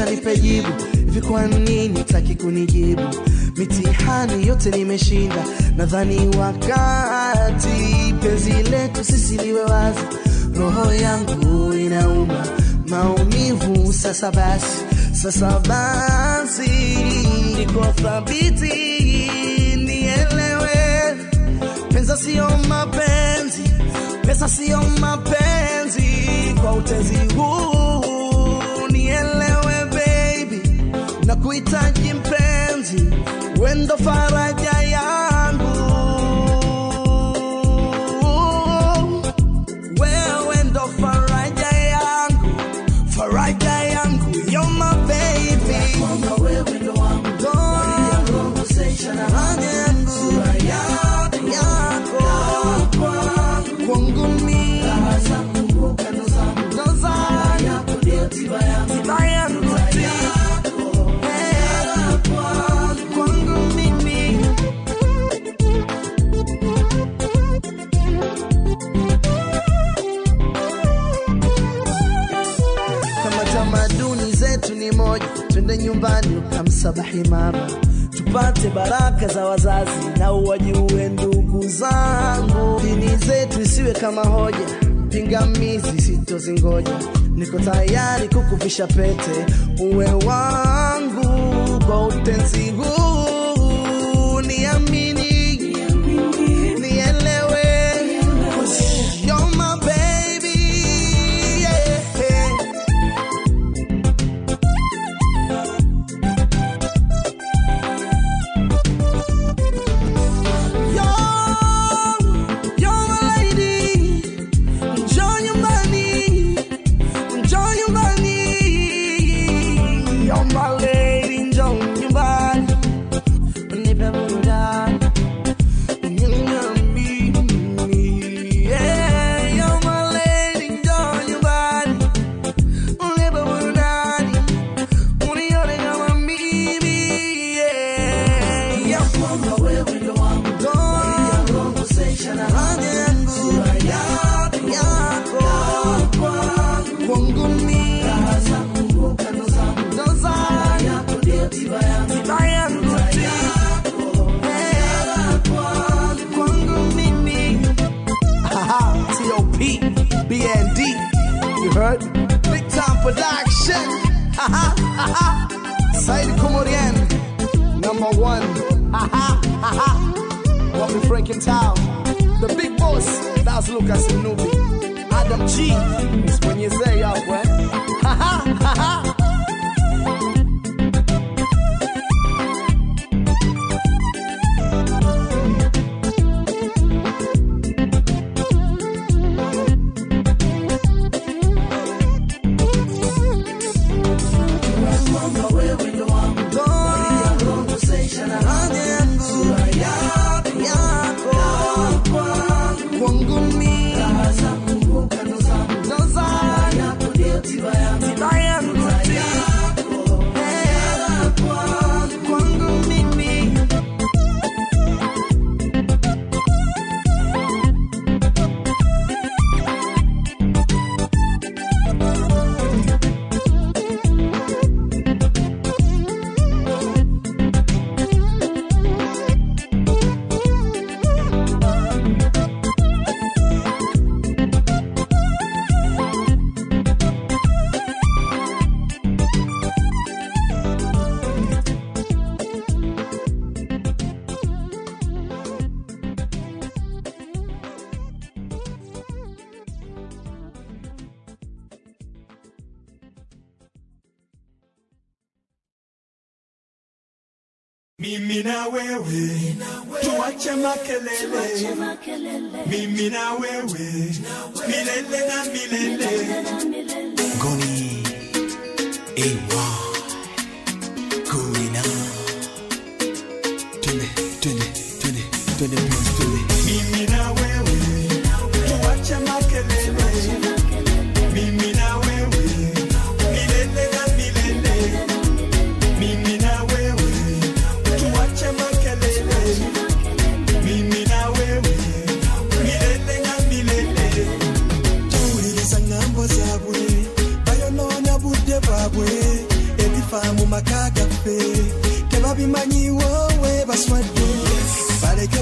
kisha nipe jibu hivi kwa nini taki kunijibu mitihani yote nimeshinda nadhani wakati penzi letu sisi liwe wazi roho yangu inauma maumivu sasa basi sasa basi niko thabiti nielewe pesa sio mapenzi pesa sio mapenzi kwa utezi huu nielewe baby na kuhitaji mpenzi wendo faraja yangu wewe ndo faraja yangu faraja yangu you're my baby wewe ndo wangu faraja yangu yako kwangu mimi ndo zangu tiba yangu Eh, kwangu mimi kama tamaduni zetu ni moja, twende nyumbani ukamsabahi mama, tupate baraka za wazazi na uwajue ndugu zangu. Dini zetu isiwe kama hoja, pingamizi sitozingoja. Niko tayari kukuvisha pete, uwe wangu kwa utenzi huu, niamini, nielewe, 'cause you're my baby, yeah. You're my lady, njoo nyumbani, njoo nyumbani. You're my lady, njoo nyumbani. Nipe burudani, uniamini. Yeah, you're my lady, njoo nyumbani. Nipe burudani, unione kama mimi. Yeah, yeah. Big time production. Said Komorian, number one. Bobby Frank in town. The big boss, that's Lucas Nubi. Adam G, is when you say out, when. Ha ha ha ha. Kwangu mimi ndo zangu tiba yangu Eh, kwangu mimi Mimi na wewe tuache makelele, mimi na wewe milele na milele. Goni Ewa Kuina Twende, twende, twende, twende please, twende Mimi na wewe tuache makelele, mimi na wewe milele na milele. Mimi na wewe tuache makelele, mimi na wewe milele na milele. tuwuliriza ŋŋambo zaabwe bayonoona budde bwabwe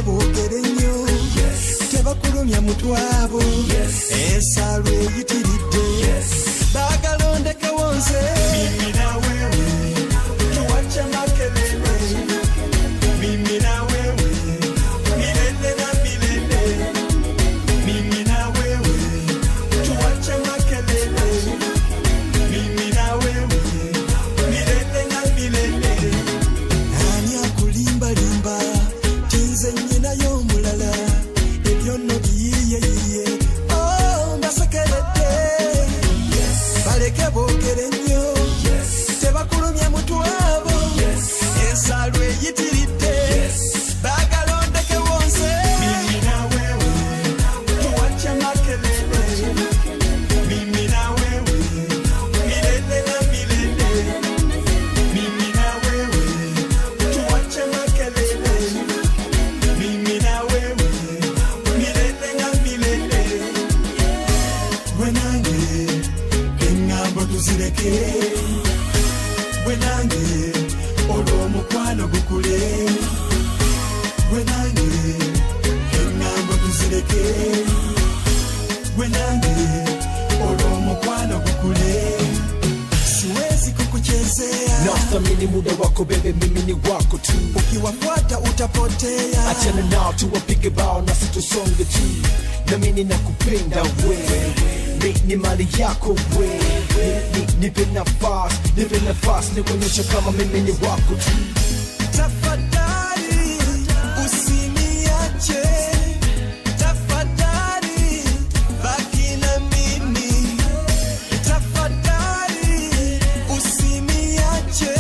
boogere nnyo tebakulumya mutwabo ensalo eyitiridde baagala ondekewo nze mimi na wewe tuwache makelele mimi na wewe milele na milele mimi na wewe tuwache makelele mimi na wewe milele na milele ani akulimbalimba tinze nyinayo omulala ebyo nno biyiyeyiye oh, mbasekeredde baleke boogere nnyo tebakulumye mutwabo ensalo eyitiridde baagala ondekewo nze mimi na wewe tuwache makelele mimi na wewe milele na milele mimi na wewe tuwache makelele mimi na wewe milele na milele gwe nange eŋŋambo tuzireke gwe nange olw'omukwano gukule gwe nange eŋŋambo tuzireke gwe nange olw'omukwano gukule siwezi kukuchezea nathamini muda wako bebe mimi ni wako tu ukiwafuata utapotea achana nao tuwapige bao nasi tusonge tu namini na kupenda wewe mi ni mali yako wewe Ni- nipe nafasi nipe nafasi nikuonyesha kama mimi ni wako tu tafadhali usiniache tafadhali baki na mimi tafadhali usiniache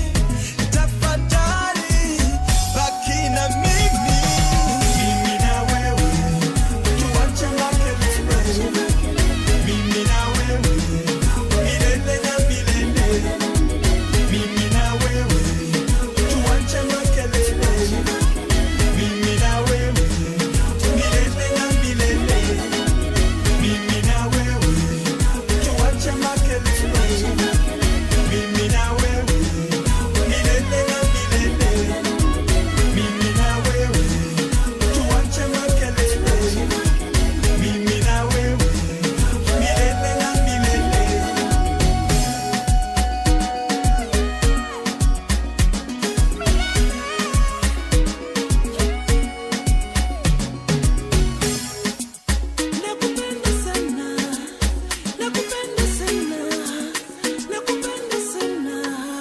tafadhali baki na mimi mimi na wewe tuache makelele mimi na wewe milele na milele mimi na wewe tuache makelele mimi na wewe milele na milele mimi na wewe tuache makelele mimi na wewe milele na milele mimi na wewe tuache makelele mimi na wewe milele na milele Nakupenda sana, nakupenda sana, nakupenda sana.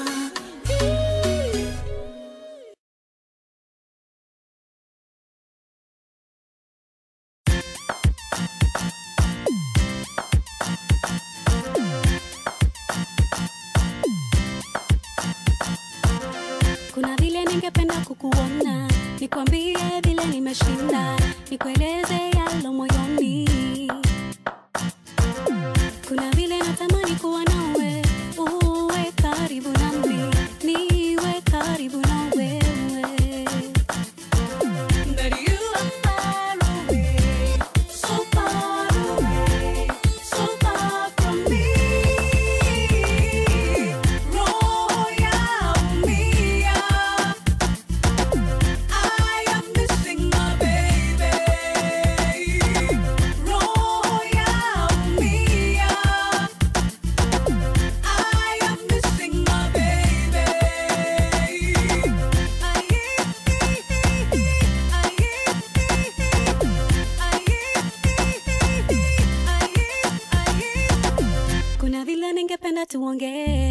Kuna vile ningependa kukuona, nikwambie vile nimeshinda, nikueleze yalo moyoni. Kuna vile natamani kuwa nawe, uwe karibu nami, niwe karibu na wewe. But you are far away, so far away, so far from me. Roho yaumia, I am missing my baby. Roho yaumia, I am missing my baby. Kuna vile ningependa tuongee